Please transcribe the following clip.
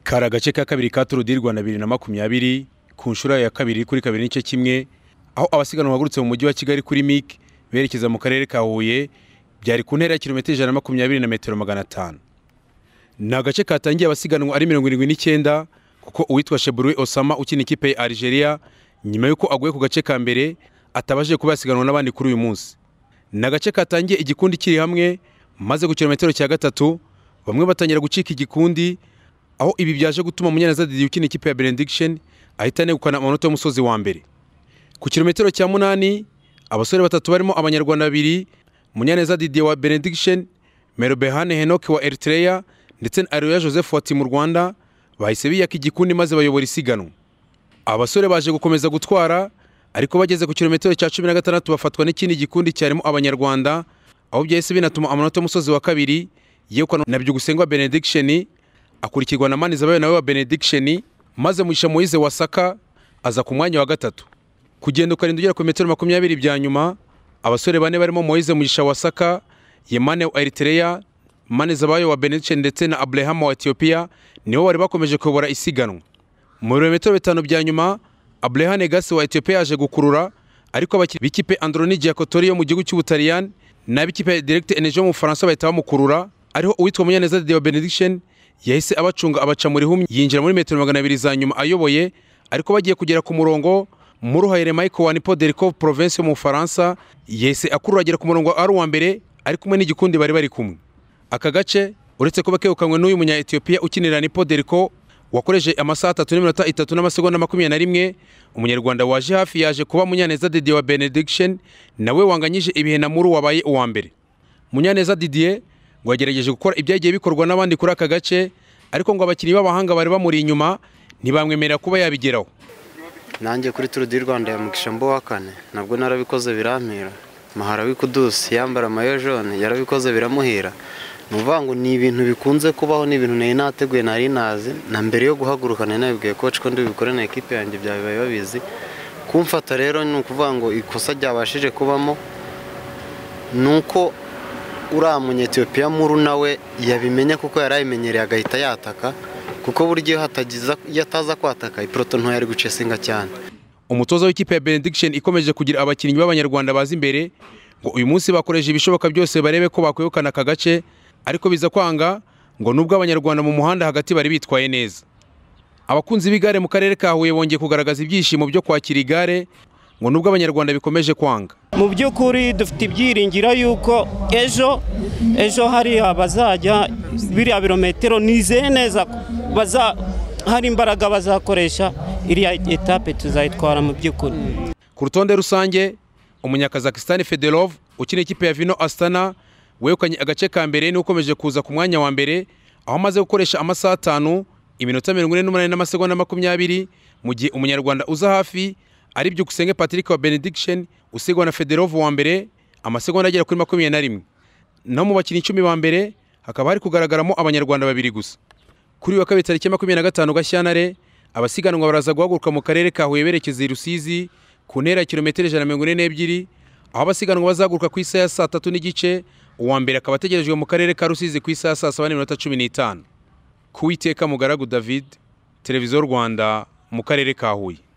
kari agace ka kabiri ka turu di rwanda bibiri na makumyabiri ku nshuro ya kabiri kuri kabiri n'igice kimwe aho abasiganwa bagurutse mu mujyi wa kigali kuri mike berekeza mu karere ka huye byari ku ntera ya kilometero ijana na makumyabiri na metero magana atanu ni agace katangiye abasiganwa ari mirongo irindwi n'icyenda kuko uwitwa sheburwe osama ukina ikipe ya algeria nyuma y'uko aguye ku gace ka mbere atabashije kuba yasiganwa n'abandi kuri uyu munsi ni agace katangiye igikundi kiri hamwe maze ku kilometero cya gatatu bamwe batangira gucika igikundi aho ibi byaje gutuma umunyaneza Didier ukina ikipe ya benediction ahita anegukana amanota y'umusozi wa mbere ku kilometero cya munani abasore batatu barimo abanyarwanda babiri munyaneza Didier wa benediction merobehane henoke wa eritrea ndetse na areruya joseph wa timu rwanda bahise biyaka igikundi maze bayobora isiganwa abasore baje gukomeza gutwara ariko bageze ku kilometero cya cumi na gatandatu bafatwa n'ikindi gikundi cyarimo abanyarwanda aho byahise binatuma amanota y'umusozi wa kabiri yegukanwa na byugusengwa benediction akurikirwa na manizabayo nawe wa benediction maze mugisha moyize wasaka aza ku mwanya wa gatatu kugenda ukarinda ugera ku metero makumyabiri bya nyuma abasore bane barimo moyize mugisha wasaka yemane wa eritereya manizabayo wa benediction ndetse na abrahama wa etiyopiya nibo bari bakomeje kuyobora isiganwa mu birometero bitanu bya nyuma abrahane gasi wa etiyopiya yaje gukurura ariko abakinnyi b'ikipe androni giakotori yo mu gihugu cy'ubutaliyani n'ab'ikipe directe energie yo mu bufaransa bahita bamukurura ariho uwitwa munyaneza de wa benediction yahise abacunga abaca mu rihumye yinjira muri metero magana abiri za nyuma ayoboye ariko bagiye kugera ku murongo muruhayire michael wa nipo derikov province yo mu bufaransa yahise akurura agera ku murongo ari uwa mbere ari kumwe n'igikundi bari bari kumwe aka gace uretse kuba kegukanywe n'uyu munya etiyopiya ukinira nipo deriko wakoreje amasaha atatu n'iminota itatu n'amasegonda makumyabiri na rimwe umunyarwanda waje hafi yaje kuba munyaneza didier wa benediction nawe wanganyije ibihe na muru wabaye uwa mbere munyaneza didier ngo yagerageje gukora ibyagiye bikorwa n'abandi kuri aka gace ariko ngo abakinnyi b'abahanga bari bamuri inyuma ntibamwemerera kuba yabigeraho nanjye kuri turu di rwanda ya mugisha mbo wa kane nabwo narabikoze birampira mahara w'ikudusi yambara amayo jone yarabikoze biramuhira ni ukuvuga ngo ni ibintu bikunze kubaho ni ibintu nari nateguye nari nazi na mbere yo guhaguruka nari nabibwiye koci ko ndibikore na ekipe yanjye byabaye babizi kumfata rero ni ukuvuga ngo ikosa ryabashije kubamo ni uko uriya munyetiyopiya muru nawe yabimenye kuko yari ayimenyereye agahita yataka kuko buri gihe iyo ataza kwataka iporoto ntoya ari gucesinga cyane umutoza w'ikipe ya benediction ikomeje kugira abakinnyi b'abanyarwanda bazi imbere ngo uyu munsi bakoresha ibishoboka byose barebe ko bakwegukana aka gace ariko biza kwanga ngo nubwo abanyarwanda mu muhanda hagati bari bitwaye neza abakunzi b'igare mu karere ka huye bongeye kugaragaza ibyishimo byo kwakira igare ngo nubwo abanyarwanda bikomeje kwanga mu by'ukuri dufite ibyiringiro y'uko ejo ejo hariya bazajya biriya birometero nizeye neza hari imbaraga bazakoresha iriya etape tuzayitwara mu by'ukuri ku rutonde rusange umunyakazakisitani federov ukina ikipe ya vino asitana wegukanye agace ka mbere n'ukomeje kuza ku mwanya wa mbere aho amaze gukoresha amasaha atanu iminota mirongo ine n'umunani n'amasegonda makumyabiri mu gihe umunyarwanda uza hafi ari byo gusenge patrick wa benediction usigwa na federov wa mbere amasegonda agera kuri makumyabiri na rimwe naho mu bakinnyi icumi ba mbere hakaba hari kugaragaramo abanyarwanda babiri gusa kuri uyu wa kabiri tariki makumyabiri na gatanu gashyantare abasiganwa baraza guhaguruka mu karere ka huye berekeza i rusizi ku ntera ya kilometero ijana na mirongo ine n'ebyiri aho abasiganwa bazaguruka ku isaha ya saa tatu n'igice uwa mbere akaba ategerejwe mu karere ka rusizi ku isaha saa saba n'iminota cumi n'itanu ku witeka mugaragu david televiziyo rwanda mu karere ka huye